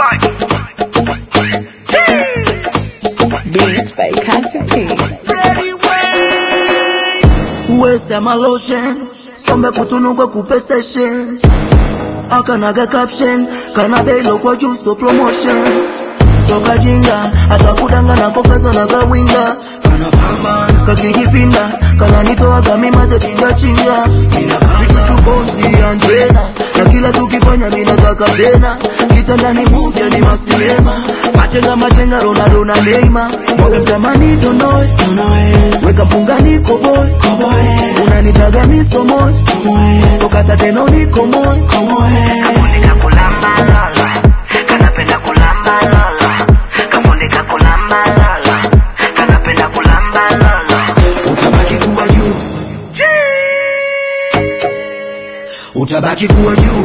Beats by Content P. West ama lotion Some kutunugwe kupe station Akanaga caption Kana belo kwa juu so promotion Soka jinga Hata kudanga na kokaza na gawinga Kana pamba Kakijipinda Kana nitoa kami mate chinga chinga Mina kama Chukonzi Angela Na kila tukifanya mina taka tena Kitandani movie ni masinema Machenga machenga Ronaldo na Neymar Mwaga mtamani donoe Weka mpungani koboy Unanitaga misomoy Sokata tena unikomoy Kafundika kulamba lala, kanapenda kulamba lala. Kafundika kulamba lala, kanapenda kulamba lala. Utabaki kuwa juu Utabaki kuwa juu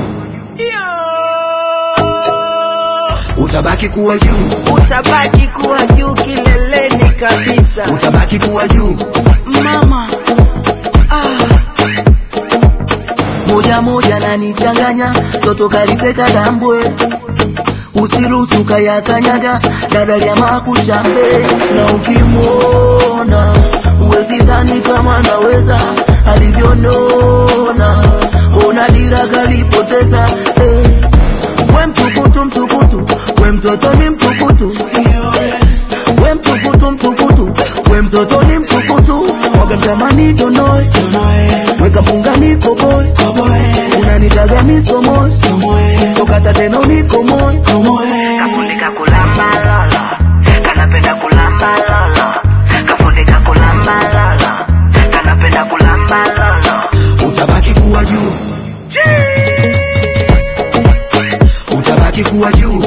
Utabaki kuwa juu utabaki kuwa juu kileleni kabisa Utabaki kuwa juu mama moja moja nanichanganya toto kaliteka dambwe usiruhusu kayakanyaga dada ya makushambe na ukimwona uwezi dhani kama naweza alivyonona ona dira kalipoteza eh. we mtukutu mtukutu we mtoto ni mtukutu we mtukutu mtukutu we mtoto ni mtukutu mwaga mtamani donoe weka pungani koboy unanitaga misomoy sokata tena unikomoy Kafundika kulamba lala, kanapenda kulamba lala. Kafundika kulamba lala, kanapenda kulamba lala. utabaki kuwa juu utabaki kuwa juu